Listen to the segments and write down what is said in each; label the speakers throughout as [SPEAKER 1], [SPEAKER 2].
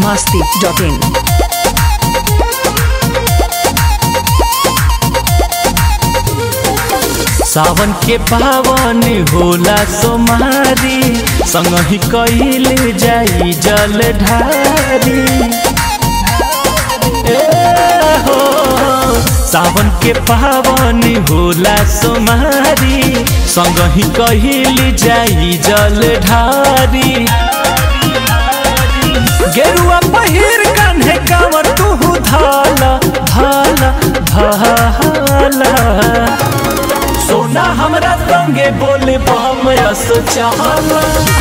[SPEAKER 1] masti.in.
[SPEAKER 2] सावन के पावन होला सोमारी संगही कइल जाई जल ढारी ए हो सावन के पावन होला सोमारी संगही कइल जाई जल ढारी गेरुआ पहिर कान्हे कांवर तू धाला धाला धाला सोना हमरा संगे बोले बम रस चाहला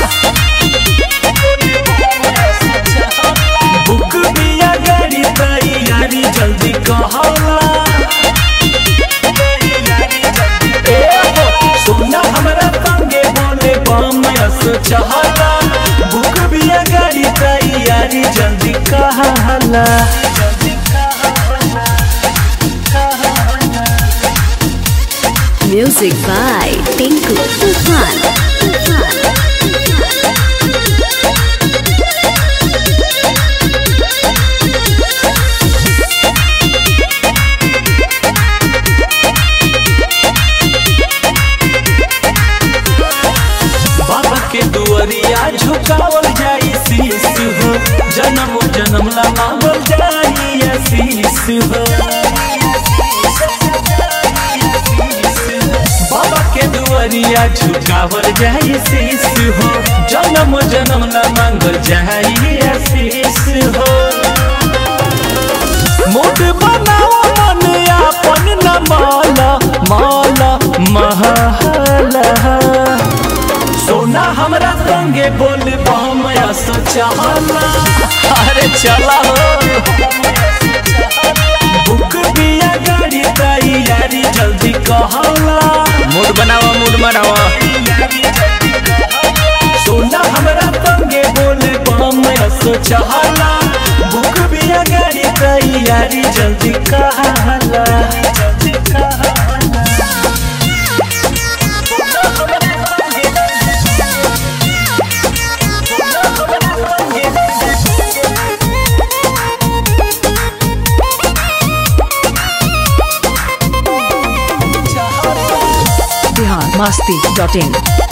[SPEAKER 2] बुक बिया गाड़ी तैयारी जल्दी कहला ए हो, सोना हमरा संगे बोले बम रस चाहला बुक बिया गाड़ी तैयारी जल्दी कहला
[SPEAKER 1] Music by Tinku Tufan.
[SPEAKER 2] बाबा के दुआरिया झुकावल जाई शीश हो जन्म जन्म ला मांगल जाई आशीष हो बाबा के दुआरिया झुकावल जाई शीश हो जन्म जन्म ला मांगल जाई आशीष हो मोट बनाओ मन आपन न माला माला महला सोना हमरा संगे बोल बमया सोचाला अरे चला हो बुक बिया गाड़ी तैयारी जल्दी कहला मूड बनावा मूड बनावा सोना हमरा संगे बोल बमया सोचाला बुक बिया गाड़ी तैयारी जल्दी कहला
[SPEAKER 1] Bihar masti.in.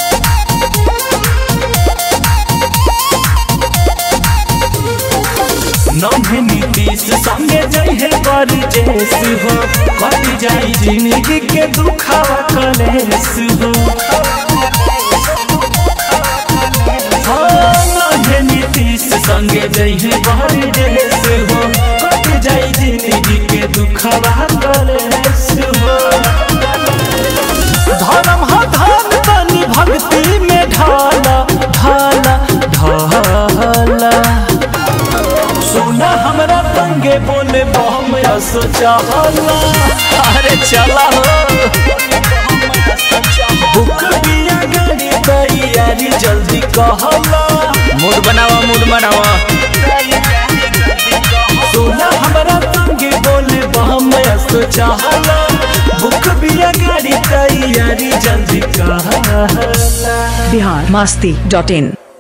[SPEAKER 2] नम्हे नीतीश संगे जइहे बरजेस हो कट जाई जिंदगी के दुखावा कलेस हो हाँ, नम्हे नीतीश संगे जइहे बरजेस हो कट जाई जिंदगी के दुखावा कलेस हो धर्म हा धन तनी भक्ति में ढाला ढाला ढाला सोना हमरा संगे बोले बम असो चाहला अरे चला हो बुक बिया गाड़ी तैयारी जल्दी कहला मूड बनावा मूड बनावा सोना हमरा संगे बोले बम असो चाहला बुक बिया गाड़ी तैयारी जल्दी कहला
[SPEAKER 1] Bihar masti.in.